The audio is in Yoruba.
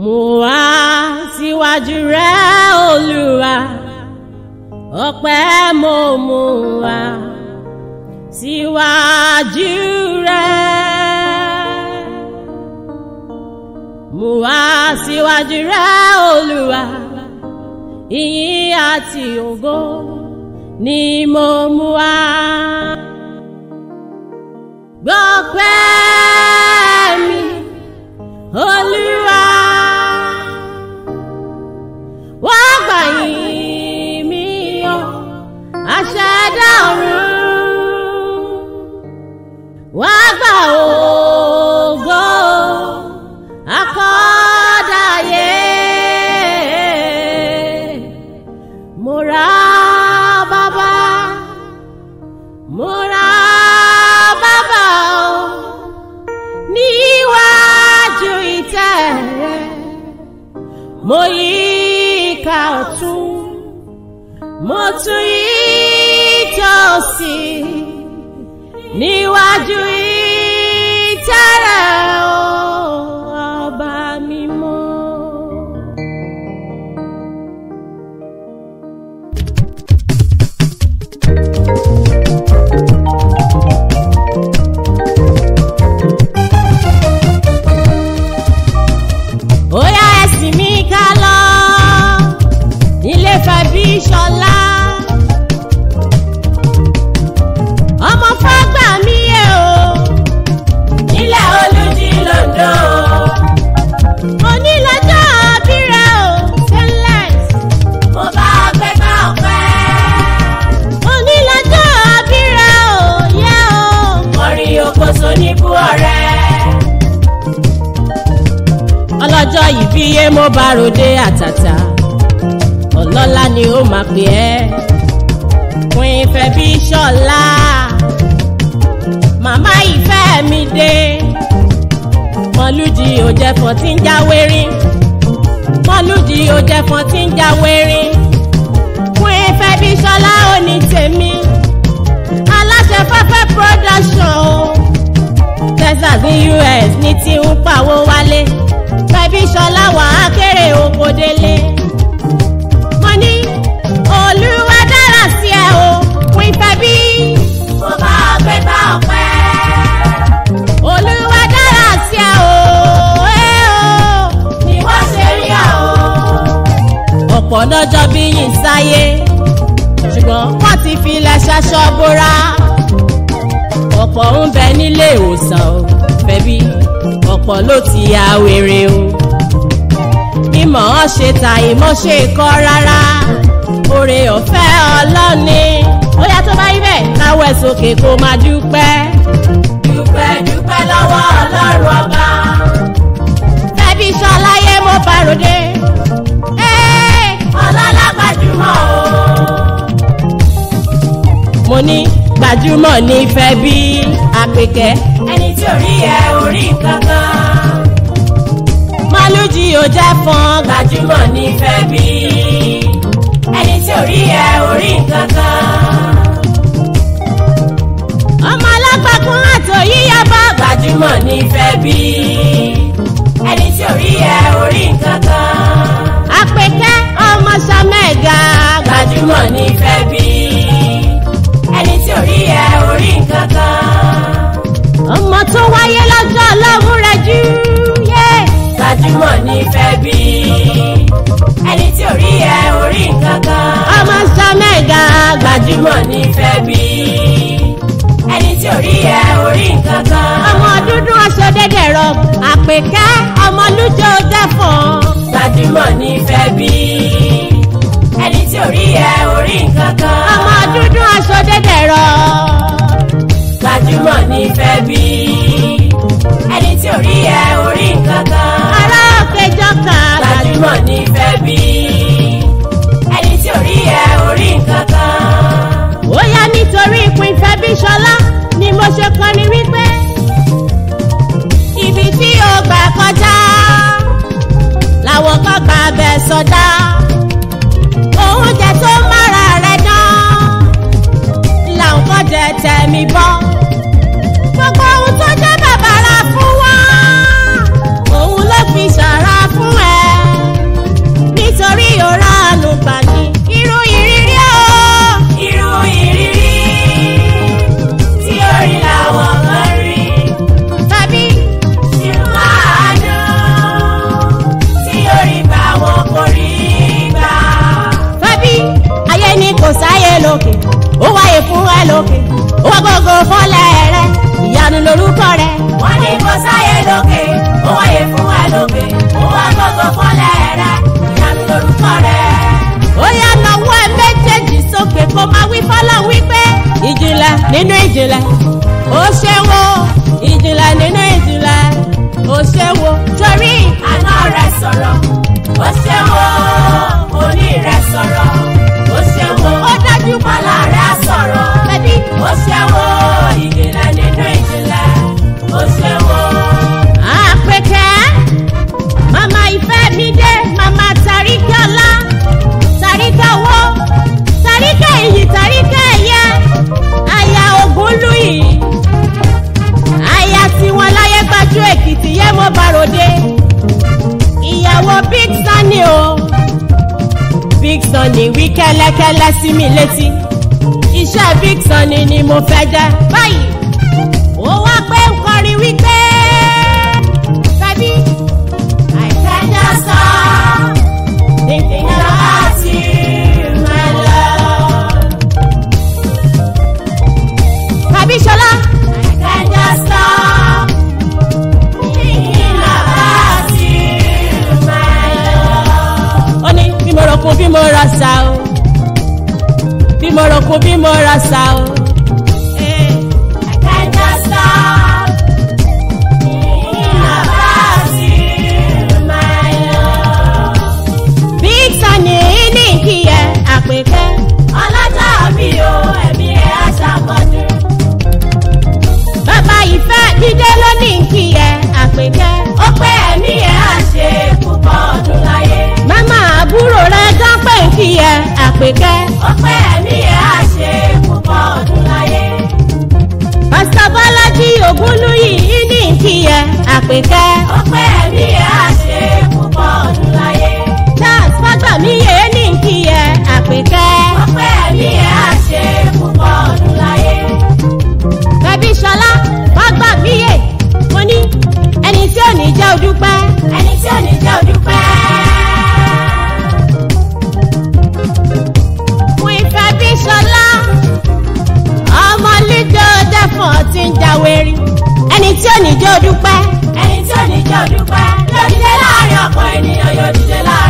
mo wá síwájú rẹ olúwa ọpẹ́ mo mú wá síwájú rẹ mo wá síwájú rẹ olúwa ìyìn àti ògo ni mo mú wá gbọ́pẹ́ mi olúwa wá gbà yìn mí o aṣẹ̀dá ọ̀run wá gbà ògo akọ́dàyé mo ra bàbá mo ra bàbá o níwájú ìtẹ́ rẹ mo yí ká ọ̀tún mo tún yí tòsí níwájú ìtẹ́ rẹ o ọba mímọ́. Óyá ẹ̀sìn mi ká lọ ilé fẹ̀bí ṣọlá. ọmọ fágbà mi yẹ o nílẹ̀ olùdí lòdò. onílọ́jọ́ abírẹ̀ o stainless. mo bá gbẹ́gbẹ́ ọ̀pẹ́. onílọ́jọ́ abírẹ̀ o yẹ o. orin okoso níbú ọ̀rẹ́ ọlọ́jọ́ ìbí yé mo bá ròde àtàtà ọlọ́lá ni ó máa pè ẹ́ fún ìfẹ́ bí ṣọ́lá màmá ìfẹ́ mi dé mọ́lúdì ò jẹ́ fọ́n tí ń jáwé rí mọ́lúdì ò jẹ́ fọ́n tí ń jáwé rí fún ìfẹ́ bí ṣọ́lá ò ní tèmi aláṣẹ fẹ́fẹ́ production o texas ní us ní tí ń pawó wálé fẹbí ṣọlá wà á kéré oko délé. mo ní olúwa dára sí ẹ o pín fẹbí. mo bá gbé bá ọpẹ́. olúwa dára sí ẹ o ẹ o ni wọ́n ṣe rí ẹ o. ọ̀pọ̀ lọ́jọ́ bí yìí sáyé ṣùgbọ́n wọ́n ti filẹ̀ ṣaṣọ bóra ọ̀pọ̀ ń bẹ nílé ìwòsàn o fẹ́bí ọ̀pọ̀ ló ti ya wèrè o mímọ̀ ọ́ ṣe ta ìmọ̀ ṣe kọ́ rárá oore ọ̀fẹ́ ọlọ́ni ó yá tó bá rí bẹ́ẹ̀ káwọ́ ẹ̀ sókè kó máa dúpẹ́. dúpẹ́ dúpẹ́ lọ́wọ́ ọlọ́run ọba fẹ́bí ṣọláyé mo bàròdé ọlọ́lá gbajúmọ̀ o mo ní gbajúmọ̀ ní fẹ́ bí àpèkẹ́. ẹni tí ò rí ẹ orí kankan. málùjì ò jẹ́ fún gbajúmọ̀ ní fẹ́ bí. ẹni tí ò rí ẹ orí kankan. ọmọ alágbàkún àtò yíyá bá gbajúmọ̀ ní fẹ́ bí. ẹni tí ò rí ẹ orí kankan. àpèkẹ́ ọmọ sàmẹ́gà gbajúmọ̀ ní fẹ́ bí ẹni tí ò rí ẹ orí nǹkan kan. ọmọ tó wáyé lọ́jọ́ ọlọ́run rẹ̀ jù yé. gbajúmọ̀ ní fẹ́ bí ẹni tí ò rí ẹ orí nǹkan kan. ọmọ sàmẹ́gà gbajúmọ̀ ní fẹ́ bí ẹni tí ò rí ẹ orí nǹkan kan. ọmọ dúdú aṣọ dẹ́dẹ̀ rọ àpèkẹ́ ọmọ lújọ dẹ́fọ̀n. gbajúmọ̀ ní fẹ́ bí ẹni tí ò rí ẹ orí nǹkan kan. ọmọ dúdú aṣọ dẹ́dẹ̀ rọ. gbajúmọ̀ ní fẹ́ bí ẹni tí ò rí ẹ orí nǹkan kan. ará òkè jọ́ka. gbajúmọ̀ ní fẹ́ bí ẹni tí ò rí ẹ orí nǹkan kan. ó yá nítorí ìpín ìfẹ́ bí ṣọlá ni mo ṣe kọrin wípé ibi tí o gbà kọjá làwọn kan gbà bẹ̀ sọdá. oúnjẹ tó mára rẹ̀ dán làwọn kan jẹ tẹ̀mí bọ́. gbogbo ohun tó jẹ́ bàbàrà fún wa òun ló fi ṣàrà fún ẹ. lókè owó gbogbo fọ́lẹ̀ rẹ ìyanu lorúkọ rẹ. wọ́n ní kò sáyé lókè ó wáyé fún wa lókè ó wá gbogbo fọ́lẹ̀ rẹ ìyanu lórúkọ rẹ. ó yá nawọ́ ẹ méjèèjì sókè kó máa wí fọ́lọ́ wípé ìjìnlẹ̀ nínú ìjìnlẹ̀ ó ṣe wo ìjìnlẹ̀ nínú ìjìnlẹ̀ ó ṣe wo torí àná rẹ sọ̀rọ̀ ó ṣe wo òní rẹ sọ̀rọ̀ ó ṣe wo ó dájú ọ̀la rẹ sọ̀rọ̀ bẹ́bí ó ṣe wo ìjìnlẹ̀ nínú ìjìnlẹ̀ ó ṣe wo. àpèkẹ́ màmá ìfẹ́ mi dé màmá tàríkẹ́ ọlá tàríkẹ́ owó tàríkẹ́ iyì tàríkẹ́ ẹ̀yẹ aya ògúnlùyì aya tiwọn láyé gbajú èkìtì yé mo bàròdé ìyàwó big sunny o big sunny wí kẹ́lẹ́kẹ́lẹ́ sí mi létí iṣẹ́ big sunny ni mo fẹ́ jẹ́ báyìí ó wá pé ń kọrin wípé tàbí I can just stop thinking about you, my love. tàbí ṣọlá I can just stop thinking about you, my love. ó ní bí mo rọ̀kùn bí mo rà sá o bí mo rọ̀kùn bí mo rà sá o. Eh, I can just stop thinking about you, my love. big sunny ní ìkìyẹ àpèkẹ́ Ọlọ́jọ́ mi ò ẹ̀mí ẹ̀ aṣàkọ́dún. bàbá ìfẹ́ dídé ló ní ìkìyẹ àpèkẹ́ Ó pé ẹ̀mí ẹ̀ á ṣe púpọ̀ ọdún láyé. màmá àbúrò rẹ dánpẹ́ ìkìyẹ àpèkẹ́ Ó pé ẹ̀mí ẹ̀ á ṣe púpọ̀ ọdún láyé. pásítọ̀ bọ́lájí ògúnlùyì ní ìkìyẹ àpèkẹ́ Ó pé ẹ̀mí ẹ̀ á ṣe púpọ̀ ọdún láyé. charles fágbàmíyè ní ìkìyẹ àpèkẹ́ Ó pé ẹ̀mí ẹ̀ á ṣe púpọ̀ ọdún láyé. bẹ́bí ṣọlá fágbàmíyè mo ní ẹni tí ò ní jẹ́ odúpẹ́ Ẹni tí ò ní jẹ́ òdúpẹ́. fún ìfẹ́ bí ṣọlá ọmọ lídò dẹ́fọ̀n ti ń jáwérí ẹni tí ò ní jẹ́ odúpẹ́ Ẹni tí ò ní jẹ́ òdúpẹ́. Yóò dìde láàrin ọ̀pọ̀ ènìyàn, yóò dìde láàrin